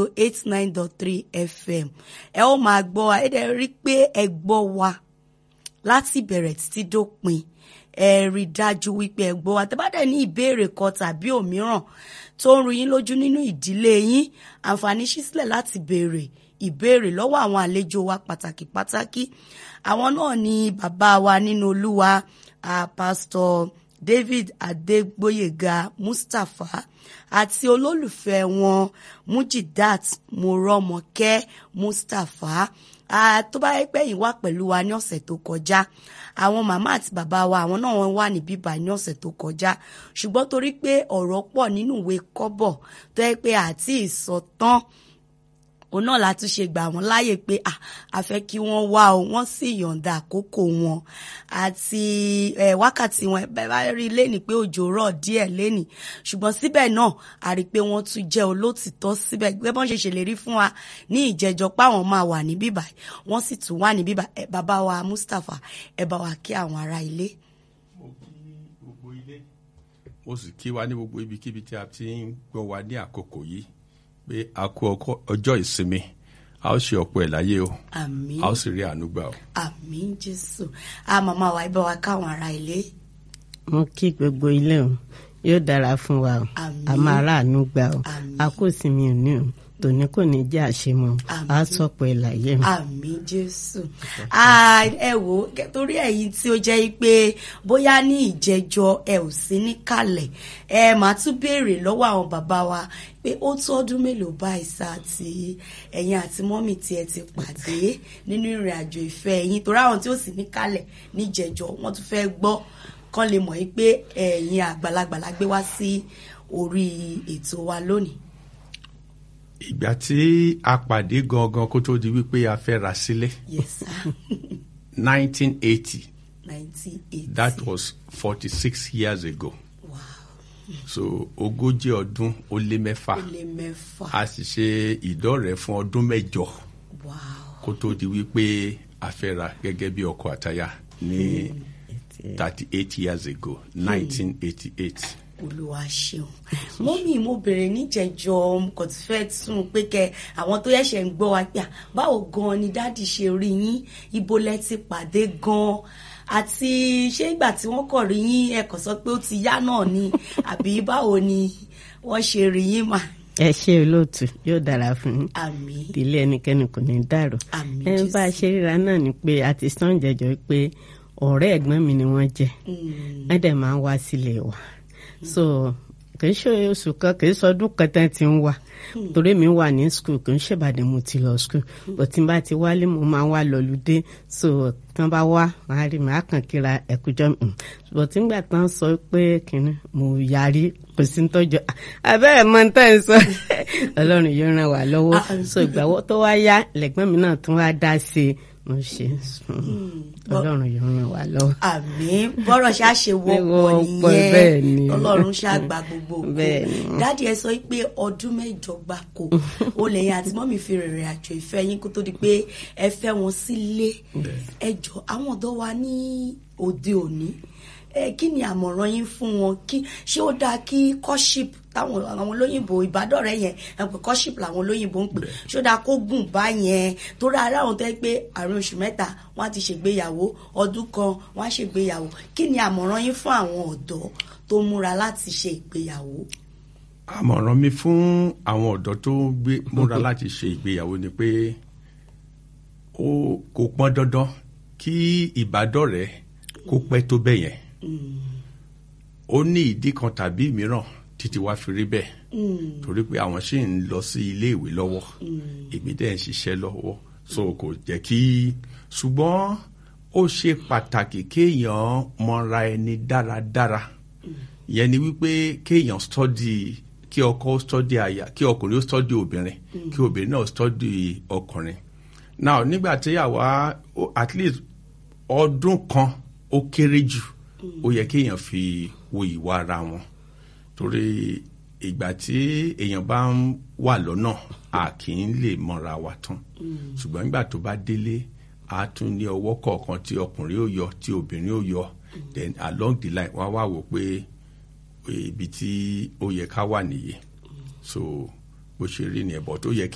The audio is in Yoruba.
eight nine dot three fm ẹ ó máa gbọ́ wa ẹ dẹ̀ rí pé ẹ gbọ́ wa láti bẹ̀rẹ̀ títí dópin ẹ rí dájú wípé ẹ gbọ́ wa tẹ́ bá dẹ̀ ní ìbéèrè kan tàbí òmíràn tó ń ru yín lójú nínú ìdílé yín àǹfààní ṣí sílẹ̀ láti béèrè ìbéèrè lọ́wọ́ àwọn àlejò wa pàtàkì pàtàkì àwọn náà ni bàbá wa nínú olúwa uh, pastor David Adegboyega Mustapha àti olólùfẹ́ wọn Mujidat Morọ́mọkẹ́ Mustapha uh, tó bá yẹ pé yín wá pẹ̀lú wa ní ọ̀sẹ̀ tó kọjá àwọn màmá àti bàbá wa àwọn náà wọ́n wà ní bíbá ní ọ̀sẹ̀ tó kọjá ṣùgbọ́n torí pé ọ̀rọ̀ pọ̀ nínú ìwé kọ́bọ̀ tó yẹ pé àti ìsọtán òun náà la tún ṣe gbà wọ́n láàyè pé a fẹ́ kí wọ́n wá o wọ́n sì yọ̀ǹda àkókò wọn àti wákàtí wọn bẹ́ẹ̀ bá rí lẹ́nìí pé òjò rọ̀ díẹ̀ lẹ́nìí ṣùgbọ́n síbẹ̀ náà a rí i pé wọ́n tún jẹ́ olótìtọ́ síbẹ̀ gbé bọ́n ṣe ṣèlérí fún wa ní ìjẹjọ páwọn máa wà ní bíbà wọ́n sì tún wà ní bíbà bàbá wa Mustapha ẹ bá wa kí àwọn ará ilé. mo kí gbogbo ilé mo sì kí wa ní gbogbo ibikíbi tí a ti ń gbọ́ wa ní àkókò yìí pé a kú ọjọ́ ìsinmi a ó ṣe ọ̀pọ̀ ẹ̀ láyé o àmín a ó sì rí àánú gbà o. àmín jésù a màmá wa ibà wa káwọn ará ilé. mo kí gbogbo ilé o yóò dára fún wa o Àmín. a máa ráàánú gbà o Àmín. a kò sí mi ò ní o tòní kò ní jẹ́ àṣemọ Àmín. a sọ̀pọ̀ ẹ̀ láyé o. àmín jésù Ah, ẹ wò ó kẹ- torí ẹ̀yin tí ó jẹ́ pé bóyá ní ìjẹjọ ẹ ò sí níkàlẹ̀ ẹ máa tún béèrè lọ́wọ́ àwọn bàbá wa pé ó tó ọdún mélòó báyìí sá tí ẹ̀yin àti mọ́mì tí ẹ ti pàdé nínú ìrìn àjò ìfẹ́ ẹ̀yin torí àwọn tí ó sì níkàlẹ̀ níjẹjọ wọ́n tún fẹ́ gbọ́ kán lè mọ̀ yí pé ẹ̀yin àgbàlagbà la gbé wá sí orí ètò wa lónìí. ìgbà tí a pàdé gangan kó tó di wípé a fẹ́ ra sílẹ̀ yes sir 1980 nineteen eighty. that was 46 years ago wow so ogójì ọdún ó lé mẹ́fà ó lé mẹ́fà. a sì ṣe ìdọ́rẹ̀ẹ́ fún ọdún mẹ́jọ wow kó tó di wípé a fẹ́ ra gẹ́gẹ́ bí ọkọ àtaya ní 38 years ago 1988. olúwa ṣeun mọ́mí mo bèrè níjẹ̀jọ́ mo kàn ti fẹ́ tún un pé kẹ àwọn tó yẹ̀ṣẹ̀ ń gbọ́ wa pé à, báwo gan ni dáàdì ṣe rí yín ibo lẹ ti pàdé gan àti ṣé ìgbà tí wọ́n kọ̀ rí yín ẹ kàn sọ pé ó ti yá náà ni àbí báwo ni wọ́n ṣe rí yín mà ẹ ṣe olóòtú yóò dára fún yín àmín ìdílé ẹnikẹ́ni kò ní dàrú. Àmín, ẹ bá a Jésù. ṣe ríra náà ni pé a ti sàn jẹjọ pé ọ̀rẹ́ ẹ̀gbọ́n mi ni wọ́n jẹ́ Mm, wọ́n dẹ̀ máa ń wá sílé wa so kì í ṣe oṣù kan kì í sọdún kan tán ti ń wá torí mi wà ní school kì í ṣèbàdàn mo ti lọ school but tí n bá ti wálé mo máa ń wá lọlùdé so tí wọ́n bá wá màá rí màá kàn kíra ẹ̀kújọ́ mi but nígbà tán sọ pé kìnnì mo yarí kò sí ń tọ́jú abẹ́rẹ́ mọ́ ń tẹ́ ń sọ ọlọ́run yóò ràn wá lọ́wọ́ so ìgbàwọ́ tó wá yá lẹ́gbọ́n mi náà tún wá dá sí i mo ṣe ọlọ́run yóò ràn wá lọ́wọ́. àmín bọ́rọ̀ ṣá ṣe wọ́pọ̀ Wọ́pọ̀, bẹ́ẹ̀ ni. nìyẹn ọlọ́run ṣá gba gbogbo ògo Bẹ́ẹ̀ ni. dáàdi ẹ sọ pé ọdún mẹ́jọ gbáko ó lẹ́yìn àti mọ́mì fi rìnrìn àjò ìfẹ́ yín kó tó di pé ẹ fẹ́ wọn sílé ẹ jọ àwọn ọ̀dọ́ wa ní òde òní ẹ kí ni àmọ̀ràn yín fún wọn kí ṣé ó dáa kí kọ́ṣíp táwọn àwọn olóyìnbó ìbádọ́rẹ́ yẹn ẹ pé kọ́ṣíp làwọn olóyìnbó ń pè ṣé ó dáa kó gùn bá yẹn torí ara àwọn tó yẹ pé àárín oṣù mẹ́ta wọ́n á ti ṣègbéyàwó ọdún kan wọ́n á ṣègbéyàwó kí ni àmọ̀ràn yín fún àwọn ọ̀dọ́ tó múra láti ṣe ìgbéyàwó. àmọ̀ràn mi fún àwọn ọ̀dọ́ tó gbé múra láti ṣe ìgbéyàwó ni pé ó kò pọn dandan kí ìbádọ́rẹ̀ẹ́ kó pẹ́ tó bẹ́ẹ̀ yẹn ó ní ìdí kan tàbí mìíràn títí wá fi rí bẹ́ẹ̀ torí pé àwọn ṣì ń lọ sí ilé ìwé lọ́wọ́ èmi dẹ̀ ń ṣiṣẹ́ lọ́wọ́ so kò jẹ́ kí ṣùgbọ́n ó ṣe pàtàkì kéèyàn mọra ẹni dáradára ìyẹn ni wípé kéèyàn study kí ọkọ study aya kí ọkùnrin ó study obìnrin kí obìnrin náà study ọkùnrin now nígbà tí àwa ó- at least ọdún kan ó kéré jù ó yẹ kéèyàn fi wo ìwà ara wọn torí ìgbà tí èèyàn bá ń wà lọ́nà a kì í lè mọ̀ra wa tán ṣùgbọ́n nígbà tó bá délé a tún ní ọwọ́ kọ̀ọ̀kan tí ọkùnrin ó yọ tí obìnrin ó yọ then along the line wọ́n á wá wò pé ibi tí ó yẹ ká wà nìyí so bó ṣe rí nìyẹn bọ̀ tó yẹ